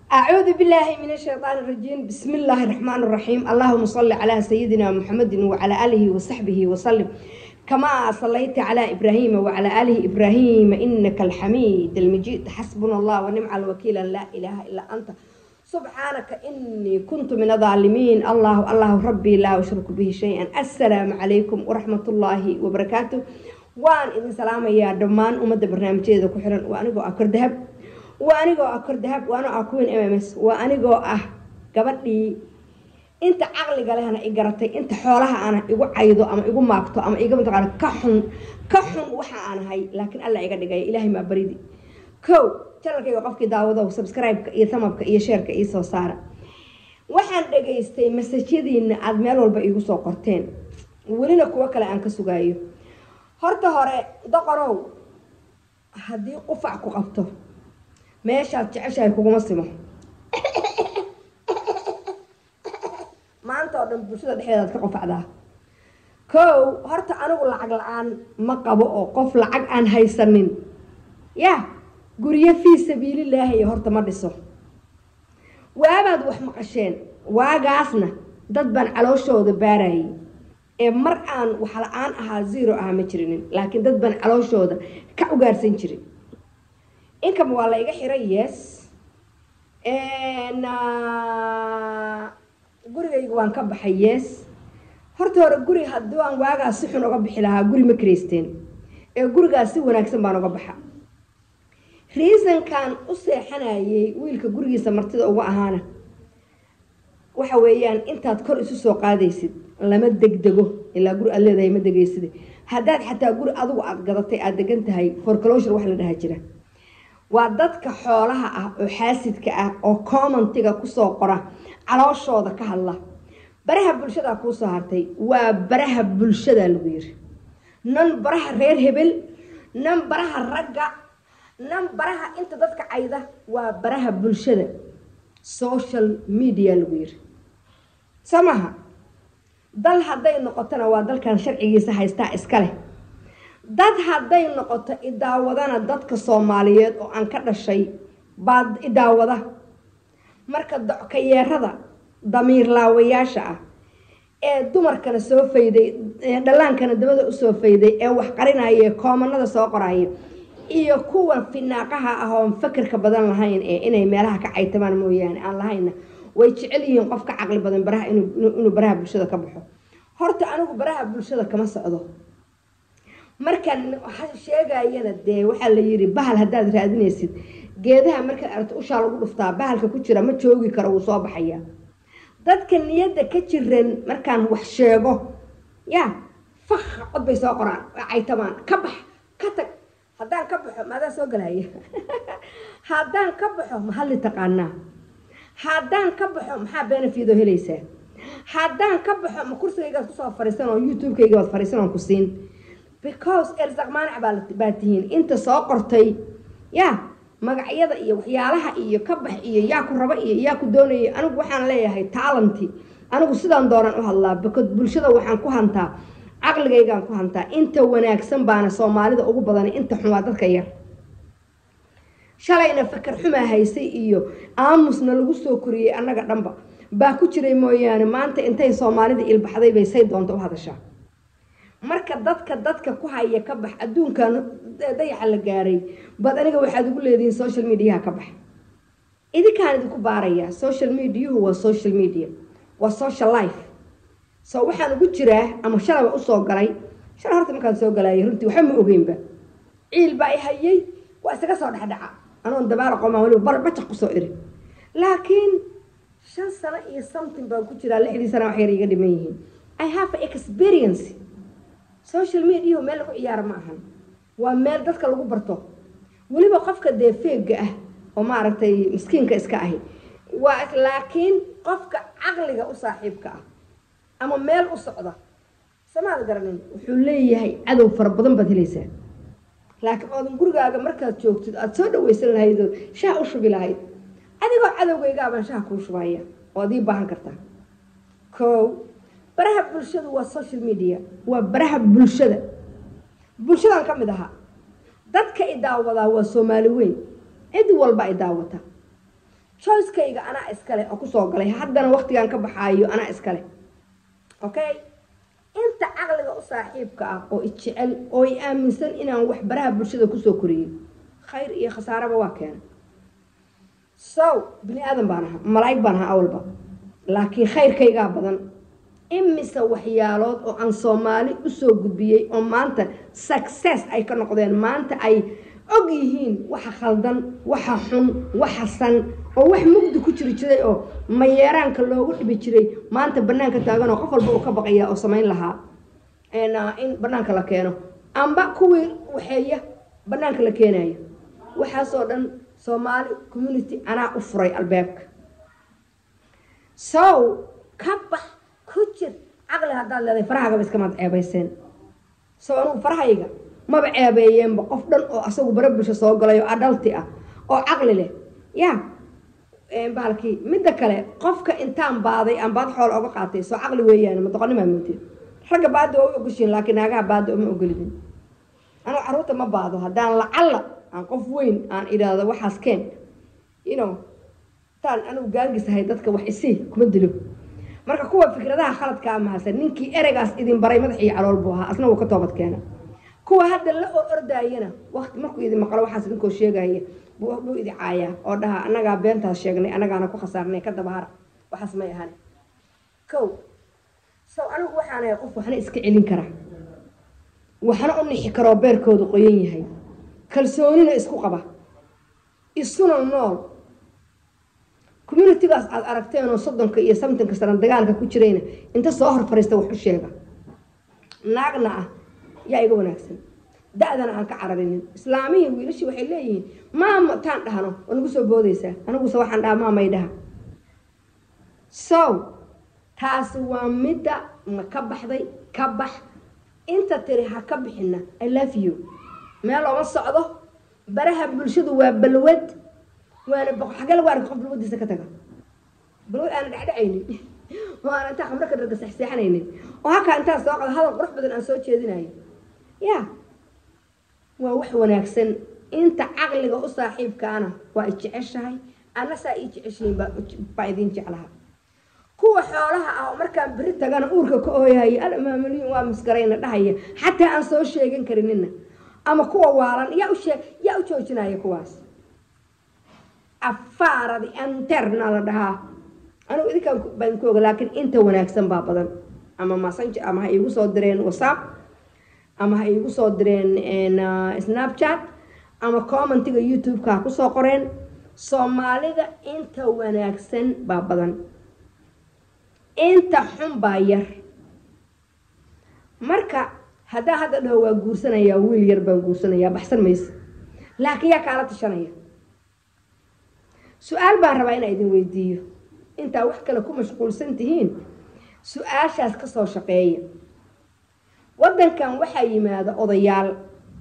أعوذ بالله من الشيطان الرجيم بسم الله الرحمن الرحيم اللهم صل على سيدنا محمد وعلى آله وصحبه وسلم كما صليت على إبراهيم وعلى آله إبراهيم إنك الحميد المجيد حسبنا الله ونعم الوكيل لا إله إلا أنت سبحانك إني كنت من الظالمين الله الله ربي لا أشرك به شيئا السلام عليكم ورحمة الله وبركاته وان إذن سلام يا دمان أمد برنامج هذا كحرا وأنا أكر ذهب وأنا أكر ذهب وأنا أكون إم إس وأنا أه gabadhii inta caqliga lehna i garatay inta xoolaha ana igu caydo ama igu maagto ama iga mataqaana ka xun ka xun waxa aan ahay laakiin alla iga dhigay ilaahay maa baridi kow janalkayga qofkii daawadow subscribe-ka iyo tamabka iyo sheerka ii soo saara waxaan dhegaystay masajyadiina aada meel walba iigu soo qorteen welina kuwo kale aan ka sugaayo horta hore doqorow haddii qufac ku qabto meeshaad jeceshahay kuguma simo maanta oo dhan bulshada dhexdeedaad ka qofacdaa kow horta anigu lacag la-aan ma qabo oo qof lacag aan haysanin ya guryo fii sabiililaahi horta ma dhiso waabaad wax maqasheen waagaasna dad baan calooshooda baarayay ee mar aan wax la-aan ahaa zero ahaa ma jirinin laakiin dad baan calooshooda ka ugaarsan jirin inkama waa la iga xiray yes gurigayga waan ka baxay yes horta hore guri haddii aan waagaas si xun uga bixi lahaa guri ma karaysteen ee gurigaas si wanaagsan baan uga baxa reasonkan u seexanayay wiilka gurigiisa martida uga ahaana waxa weeyaan intaad kor isu soo qaadaysid lama degdego ilaa guri aad leedahay ma degaysid haddaad xataa guri adigu aada gadatay aada degan tahay forclosure wax la dhaha jira waa dadka xoolaha ah oo xaasidka ah oo commentiga kusoo qora calooshooda ka hadla baraha bulshadaa kuusoo hartay waa baraha bulshadaa lagu yiri nan baraha reer hebel nan baraha ragga nan baraha inta dadka cayda waa baraha bulshada social media lagu yiri soo maha dal hadday noqotona waa dalkan sharcigiisa haystaa iska leh dad hadday noqoto idaawadana dadka soomaaliyeed oo aan ka dhashay baa idaawada marka dockayeerada damiirlaawayaasha ah ee dumarkana soo fayday ee dhallaankana dabada usoo fayday ee wax qarinaya ee koomanada soo qoraya iyo kuwa finaaqaha ah oon fakirka badan lahayn ee inay meelaha ka caytamaan mooyaane aan lahayna way jecel yihiin qof ka caqli badan baraha inuu baraha bulshada ka baxo horta anigu baraha bulshada kama socdo markaan sheegayana dee waxaa la yiri bahal haddaad raadinaysid geedaha markaad aragto ushaa lagu dhuftaa bahalka ku jira ma joogi karo wuu soo baxaya dadka niyadda ka jiran markaan wax sheego ya fakha cod bay soo qoraan caytamaan ka bax ka tag haddaan ka baxo maadaa soo galaya haddaan ka baxo mahalli taqaanaa haddaan ka baxo maxaa benefido helaysaa haddaan ka baxo ma kursigaygaad kusoo fariisan oo youtube-kayga baad fariisan oon ku siin because erzaq maanac baa tihiin inta soo qortay ya magacyada iyo waxyaalaha iyo ka bax iyo yaa ku raba iyo yaa ku doonaya anigu waxaan leeyahay taalanti anigu sidaan doonaan u hadlaa because bulshada waxaan ku hantaa caqligaygaan ku hantaa inta wanaagsan baana soomaalida ugu badan inta xun waa dadka yar shalayna fakar xumaa haysay iyo aamusna lagu soo koriyey annaga dhanba baa ku jiray mooyaane maanta intay soomaalida ilbaxday bay say doonta u hadashaa marka dadka dadka ku haya ka bax adduunkan dayaxa la gaaray bad aniga waxaad ugu leedihiin social mediaha ka bax idinkaan idinku baarayaa social mediahu waa social media waa social life so waxaan ugu jiraa ama shalaba usoo galay shala horta markaan soo galaya runtii waxba ma ogeynba ciil baa i hayay waa isaga soo dhexdhaca anoon dabaala qomaan waliba barbajaq kusoo iri laakiin shan sano iyo something baan ku jiraa lixdii sana wax yar iga dhiman yihiin i have experience social mediahu meel lagu ciyaaro ma ahan waa meel dadka lagu barto weliba qofka dee feega ah oo maaragtay miskiinka iska ahi waa laakiin qofka caqliga u saaxiibka ah ama meel u socda samaad garanin wuxuu leeyahay cadow fara badan baad helaysaa laakiin oodan gurigaaga markaad joogtid aada soo dhaweysan lahayd oo shaha u shubi lahayd adigoo cadowgaygaabaan shaha kuu shubaya oo ad ii baahan kartaa ko baraha bulshadu waa social media waa baraha bulshada bulshadan ka mid ahaa dadka i daawadaa waa soomaali weyn cid walba ay daawata choicekayga anaa iskale oo kusoo galay haddana waqtigan ka baxaayo anaa iskale okay inta caqliga u saaxiibka ah oo ijecel oo i aaminsan inaan wax baraha bulshada kusoo koriyey khayr iyo khasaaraba waa keena so bini aadan baan ahaa malaa'ig baan ahaa awalba laakiin khayrkaygaa badan imise waxyaalood oo aan soomaali usoo gudbiyey oo maanta success ay ka noqdeen maanta ay og yihiin waxa khaldan waxa xun waxa san oo wax mugdi ku jiri jiray oo mayeeraanka loogu dhibi jiray maanta banaanka taagan oo qof walba uu ka baqaya oo samayn lahaa in banaanka la keeno amba kuwii waxeeya banaanka la keenayo waxaasoo dhan soomaali community anaa u furay albaabka sow ka bax ku jir caqli haddaad leedahay farahagaba iskamaad ceebayseen sow anugu farahayga maba ceebeeyeenba qof dhan oo asagu bara bulsho soo galay oo adhalti ah oo caqli leh ya bahalkii midda kale qofka intaan baaday aan baad xool oga qaatay soo caqli weeyaan ma doqonimaa moodeen ragga baada waa u ogoshiin laakiin naagaha baada uma ogolidin anuu carruurta ma baado haddaan lacalla aan qof weyn aan idhaahdo waxaas keen you know taan anigu gaangisahay dadka wax isii kuma dilo marka kuwa fikradaha khaladkaa mahadsan ninkii ereygaas idin baray madaxii calool buu ahaa asna wuu ka toobad keena kuwa hadda la oo ordaayana waqti markuu idin maqlo waxaas idinkoo sheegaya buu idi caayaa oo dhaha annagaa beentaas sheegnay annagaana ku khasaarnay ka dabahara waxaas may ahan kow sow anigu waxaanahay qof waxna iska celin kara waxna u nixi karoo beerkoodu qoyan yahay kalsoonina isku qaba isuna nool communitigaas aada aragteen oo soddonka iyo samtanka sana dagaalka ku jirayna inta soo hor fariista wax u sheega naagna ah yaa iga wanaagsan da-dana aan ka cararinin islaamihii wiilashii waxay leeyihiin maama taan dhahno oo nagu soo boodaysaa aniguse waxaan dhaha maamay dhaha so taasi waa midda ma ka baxday ka bax inta tiri ha ka bixina i love you meel looma socdo baraha bulshadu waa balwad waana xagee lagu arka qof balwadiisa ka taga balwad aana dhecdhacaynin oo aan intaa khamro ka dharga sexseexanaynin oo halkaa intaa soo qado hadal qurux badan aan soo jeedinayo ya waa wax wanaagsan inta caqliga u saaxiibkaana waa i jeceshahay ana saa ii jeceshihiin baa idin jeclaha kuwa xoolaha ah oo markaan beri tagana uurka ka ooyahaya almaamulyin waa masgarayna dhahaya xataa aan soo sheegan karinina ama kuwa waalan yaa usheeg yaa u joojinaya kuwaas afaaradi anterna la dhahaa anugu idinkaan baan ku oga laakiin inta wanaagsan baa badan ama massenger ama ha iigu soo direen whatsapp ama ha iigu soo direen snapchat ama commentiga youtube-ka ha kusoo qoreen soomaalida inta wanaagsan baa badan inta xun baa yar marka haddaa hadda dhaho waa guursanayaa wiil yar baan guursanayaa baxsan mayse laakiin yaa kaala tashanaya su-aal baan rabaa inaa idin weydiiyo intaa wax kale ku mashquulsan tihiin su-aashaas kasoo shaqeeya waddankan waxaa yimaada odayaal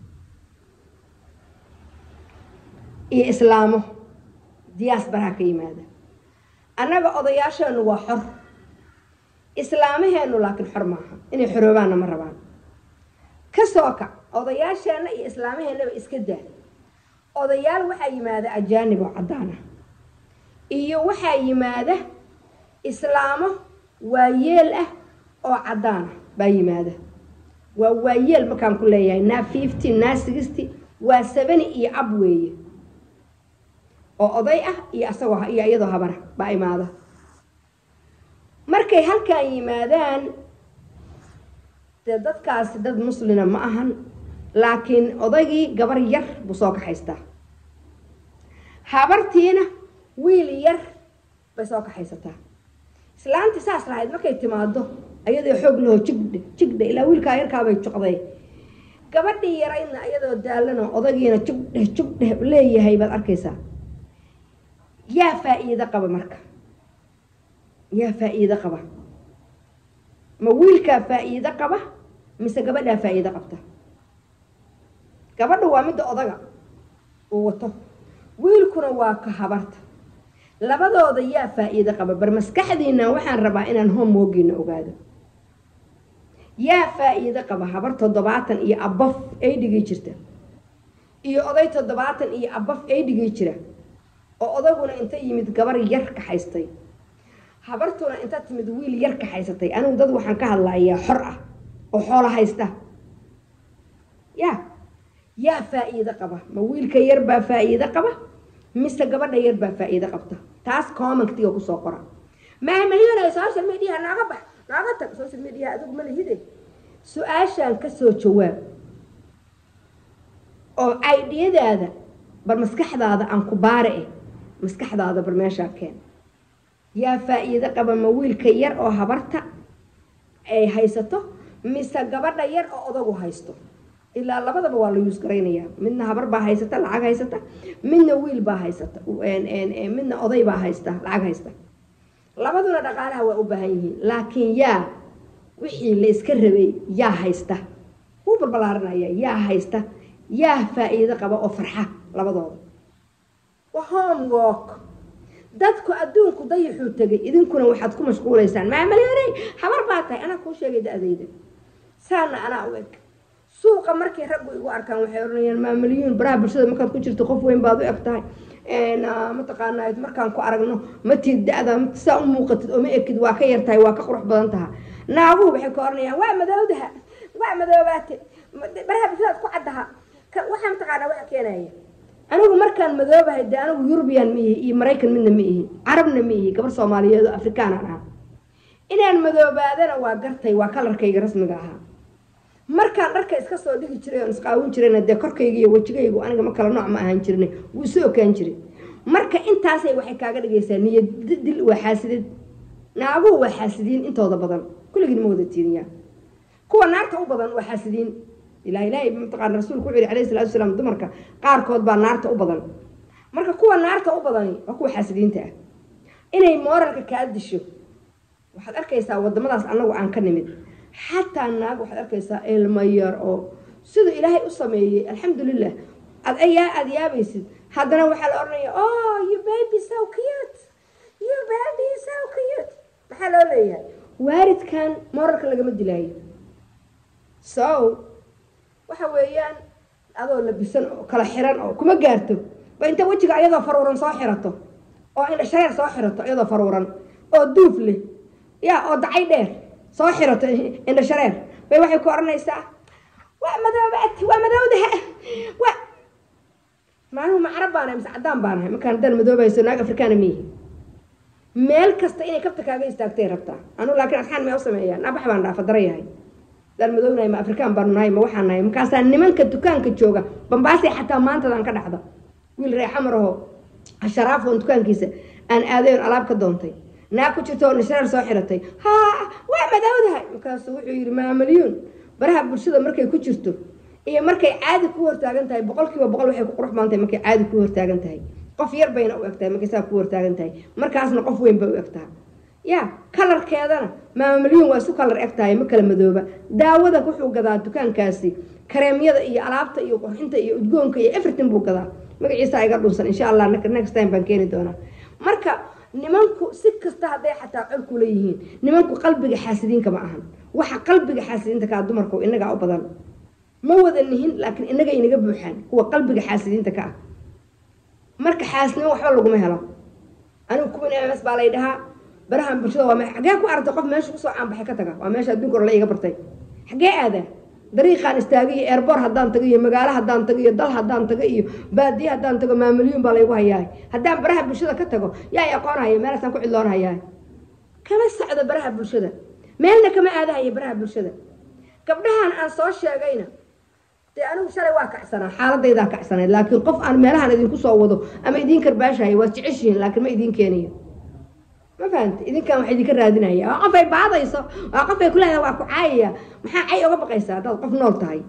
iyo islaamo diyaas baraha ka yimaada annaga odayaasheenu waa xor islaamaheenu laakiin xor maaha inay xoroobaanna ma rabaan ka soo kac odayaasheenna iyo islaamaheennaba iska daa odayaal waxaa yimaada ajaanib oo caddaana iyo waxaa yimaada islaamo waayeel ah oo caddaana baa yimaada waa waayeel markaan ku leeyahay naa fifty naa sixty waa seveny iyo ab weeye oo oday ah iyo asagoo iyo iyadoo habara baa imaada markay halkan yimaadaan dee dadkaasi dad muslina ma ahan laakiin odaygii gabar yar buu soo kaxaystaa habartiina wiil yar bay soo kaxaysataa islaantii saas lahayd markay timaado ayadoo xoog laho jigdhe jigdhe ilaa wiilkaa yarkaabay juqday gabadhii yaraydna iyadoo daalano odaygiina jugdheh jugdheh leeyahay baad arkaysaa yaa faa-iido qaba marka yaa faa-iido qaba ma wiilkaa faa-iido qaba mise gabadhaa faa-iido qabta gabadha waa midda odaga uu wato wiilkuna waa ka habarta labadooda yaa faa-iido qaba bar maskaxdiina waxaan rabaa inaan homewogiina ogaado yaa faa-iido qaba habar toddobaatan iyo abaf ay dhigi jirta iyo oday toddobaatan iyo abaf ay dhigi jira oo odaguna inta yimid gabar yar kaxaystay habartuna inta timid wiil yar kaxaysatay anigu dad waxaan ka hadlayaa xor ah oo xoolo haysta ya yaa faa-iido qaba ma wiilka yar baa faa-iido qaba mise gabadha yar baa faa-iido qabta taas commentiga kusoo qora maamalyona social media nooga bax nooga tag social media adigu ma lihide su-aashaan kasoo jawaab oo aidiyadaada bar maskaxdaada aan ku baare eh maskaxdaada bar meeshaa keen yaa faa-iido qaba ma wiilka yar oo habarta ay haysato mise gabadha yar oo odagu haysto ilaa labadaba waa la yuus garaynayaa midna habar baa haysata lacag haysata midna wiil baa haysata midna oday baa haysta lacag haysta labaduna dhaqaalaha waa u baahan yihiin laakiin yaa wixii la iska rabay yaa haysta wuu balbalaaranaya yaa haysta yaa faa-iido qaba oo farxa labadooda waa homework dadku adduunku dayaxuu tegay idinkuna waxaad ku mashquulaysaan maamalyoney habar baa tahay anaa kuu sheegay da-dayda saana anaa u eg suuqa markay raggu igu arkaan waxay odhanayaan maamalyuun baraha bulshada markaad ku jirto qof weyn baad u eg tahay mataqaanaa markaan ku aragno matid da-da saa u muuqatid oo ma ekid waa ka yartahay waa ka qurux badan taha naaguhu waxay ka oranayaan waa madowdaha waa madoobaate baraha bulshadaad ku caddaha waxaa mataqaanaa waxa keenaya anigu markaan madoobahay dee anigu yurubiyan ma ihi iyo maraykan midna ma ihi carabna ma ihi gabar soomaaliyeed oo afrikaanaan ahaa inaan madoobaadana waa gartay waa kalarkayga rasmiga ahaa markaan dharka iska soo dhigi jiray oon isqaawin jirayna dee korkayga iyo wejigaygu aniga ma kala nooc ma ahaan jirna wuu isu okaan jiray marka intaasay waxay kaaga dhigaysaa niyad dil waa xaasidid naaguhu waa xaasidiin intooda badan kulligiin ma wada tiiriyaa kuwa naarta u badan waa xaasidiin ilaa ilaahay mataqaana rasuulku wuxuu yihi alayhi salatu wasalaam dumarka qaarkood baa naarta u badan marka kuwa naarta u badani waa kuwa xaasidiinta ah inay mooralka kaa disho waxaad arkaysaa wadamadaas annagu aan ka nimid xataa naag waxaad arkaysaa ilmo yar oo siduu ilaahay u sameeyey alxamdulilah ad ayaa aada yaabaysid haddana waxaa la odhanaya oh you baby so cute you baby so cute maxaa loo leeyahay waaridkan mooralka lagama dilaayo so waxa weeyaan adoo labisan oo kala xiran oo kuma gaarto ba inta wejiga ayadoo faruuran soo xirato oo indha shareer soo xirato iyadoo faruuran oo duuf leh ya oo dacay dheer soo xirato indha shareer bay waxay ku odhanaysaa waa madoobaad waa madowdaha wa maanuhu ma carab baanahay mise caddaan baanahay markaan haddaan madoobayso naag afrikaana miihi meel kasta inay kabta kaaga istaagtay rabtaa anu laakiin asxaan may u sameeyaan nabax baan dhaafa dara yahay daan madownahay ma afrikaan baanu nahay ma waxaan nahay markaasaa nimanka dukaanka jooga bambaasay xataa maantadan ka dhacda wiil ree xamar aho sharaafoon dukaankiisa aan aadayon alaab ka doontay naag ku jirta oo nishareer soo xiratay ha waa madowdahay markaasu wuxuu yidhi maamalyuun baraha bulshada markay ku jirto iyo markay caadi ku hortaagan tahay boqol kiiba boqol waxay ku qurux badan tahay markay caadi ku hortaagan tahay qof yar bayna u eg tahay markay saa ku hortaagan tahay markaasna qof weyn bay u eg tahay ya kalarkeedana maamalyuun waa isu kalar eg tahay ma kala madooba daawada wuxuu gadaa dukaankaasi kareemyada iyo alaabta iyo qurxinta iyo udgoonka iyo everything buu gadaa magaciisa iga dhunsan insha allah next time baan keeni doonaa marka nimanku si kasta hadday xataa col kula yihiin nimanku qalbiga xaasidiinka ma ahan waxa qalbiga xaasidiinta kaa dumarku inagaa u badan ma wada nihin laakiin inaga inaga buuxaan kuwa qalbiga xaasidiinta ka ah marka xaasnimo waxba laguma helo anigu kuwan ms baa lay dhahaa barahan bulshada waa xagee ku aragtay qof meesha kusoo caanbaxay ka taga waa meesha adduunka hore la iga bartay xagee aadaa dariiqaan istaaga iyo eerboor haddaan tago iyo magaalo haddaan tago iyo dal haddaan tago iyo baadiye haddaan tago maamalyuun baa laygu hayaay haddaan baraha bulshada ka tago yaa aqoonhaya meelaasaan ku cidloon hayaay kama socdo baraha bulshada meelna kama aadahayo baraha bulshada gabdhahan aan soo sheegayna dee anigu shalay waa kacsanaa xaaladaydaa kacsanayd laakiin qof aan meelahan idinku soo wado ama idiin karbaashahay waad jeceshihiin laakiin ma idiin keenayo ma fahamta idinkan wax idinka raadinaya waa qof ay baadayso waa qof ay kuleedahay waa ku caayaya maxaa cay oga baqaysaa haddaad qof nool tahay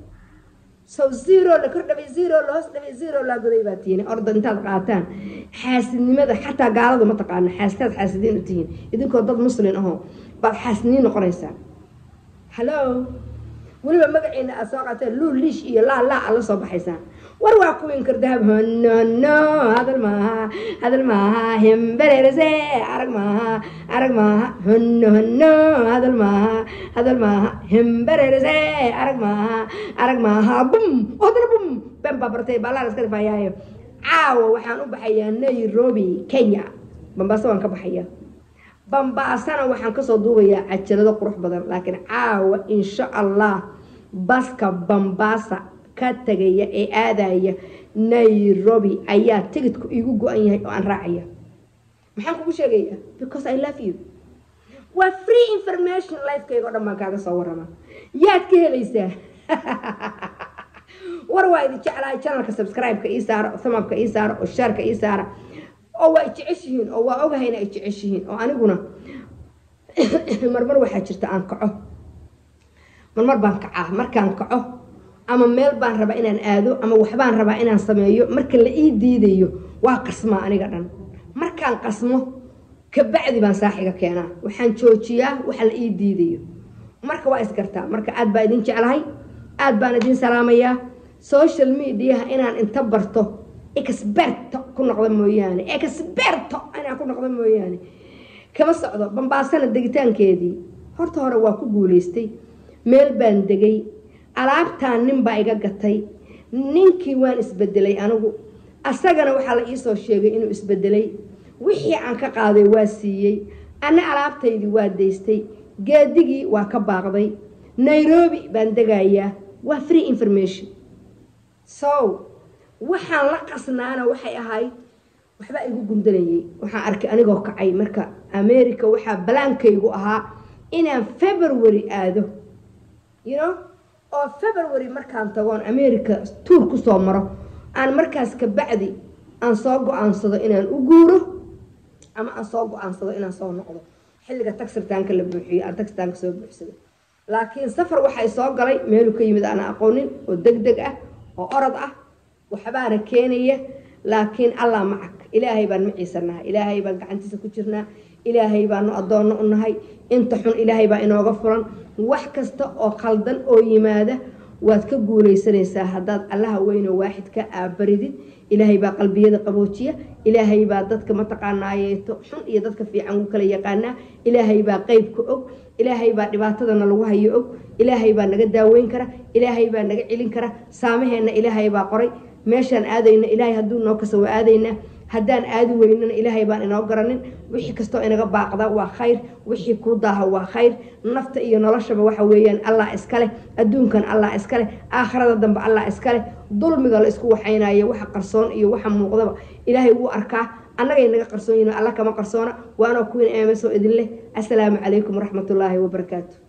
so zero la kor dhabay zero la hoos dhabay zero laa goday baa tihiin orda intaad qaataan xaasidnimada xataa gaaladu ma taqaana xaasitaad xaasidiin u tihiin idinkoo dad muslin ahoo baad xaasidniin noqonaysaa hallo weliba magaciina aad soo qaateen luu liish iyo laa laa aad la soo baxaysaan war waa kuwin kardahab honono hadal maaha hadal maaha hembererese arag maaha arag maaha hono hono hadal maaha hadal maaha hembererese arag maaha arag maaha bum odana bum ben baa bartay baalaa iska dhifayaayo caawa waxaan u baxayaa nairobi kenya bambaaso waan ka baxayaa bambaasana waxaan kasoo duubayaa cajalado qurux badan laakiin caawa insha allah baska bambaasa ka tagaya ee aadaya nairobi ayaa tigidku iigu go-an yahay oo aan raacaya maxaan kugu sheegayaa because i love you waa free information lifekayga o dhan baan kaaga soo warama yaad ka helaysaa war waa idin jeclahay janalka subscribe-ka ii saara oo thamabka ii saara oo shaarka ii saara oo waa ijeceshihiin oo waa ogahayna ay jeceshihiin oo aniguna marmar waxaa jirta aan kaco marmar baan kacaa markaan kaco ama meel baan rabaa inaan aado ama waxbaan rabaa inaan sameeyo marka la ii diidayo waa qasmaa aniga dhan markaan qasmo kabacdi baan saaxiga keenaa waxaan joojiyaa waxa la ii diidayo marka waa isgartaa marka aad baa idin jeclahay aad baan idin salaamayaa social mediaha inaan inta barto experto ku noqdo mooyaane experto inaan ku noqdo mooyaane kama socdo bambaasana degitaankeedii horta hore waa ku guulaystay meel baan degay alaabtaan nin baa iga gatay ninkii waan isbedelay anigu asagana waxaa la iisoo sheegay inuu isbedelay wixii aan ka qaaday waa siiyey anna alaabtaydii waa daystay geedigii waa ka baaqday nairobi baan degayaa waa free information so waxaan la qasnaana waxay ahayd waxbaa igu gundanayay waxaan arkay anigoo kacay marka america waxaa balaankaygu ahaa inaan february aado you know oo february markaan tagoon america tuur kusoo maro aan markaas ka bacdi aan soo go-aansado inaan u guuro ama aan soo go-aansado inaan soo noqdo xilliga tagsirtaanka la buuxiyo aan tagsitaanka soo buuxsado laakiin safar waxay soo galay meeluu ka yimid aan aqoonin oo deg deg ah oo orod ah waxbaana keenaya laakiin allah macag ilaahay baan maciisanaha ilaahay baan gacantiisa ku jirnaa ilaahay baanu addoonno u nahay inta xun ilaahay baa inooga furan wax kasta oo khaldan oo yimaada waad ka guulaysanaysaa haddaad allaha weynoo waaxidka aabaridid ilaahay baa qalbiyada qaboojiya ilaahay baa dadka mataqaanaayeeto xun iyo dadka fiican u kala yaqaanaa ilaahay baa qeybka og ilaahay baa dhibaatadana lagu hayo og ilaahay baa naga daaweyn kara ilaahay baa naga celin kara saamaheenna ilaahay baa qoray meeshaan aadayna ilaahay hadduu noo kasa waa aadaynaa haddaan aadi weynana ilaahay baan inoo garanin wixii kastoo inaga baaqda waa khayr wixii kuu daaha waa khayr nafta iyo noloshaba waxa weeyaan allah iskaleh adduunkan allah iskaleh aakhirada dambe allah iskaleh dulmiga la isku waxaynayo waxa qarsoon iyo waxa muuqdaba ilaahay wuu arkaa annagay naga qarsoon yihin alla kama qarsoona waanoo kuwiin eemesoo idin leh assalaamu calaykum waraxmatullaahi wabarakaatu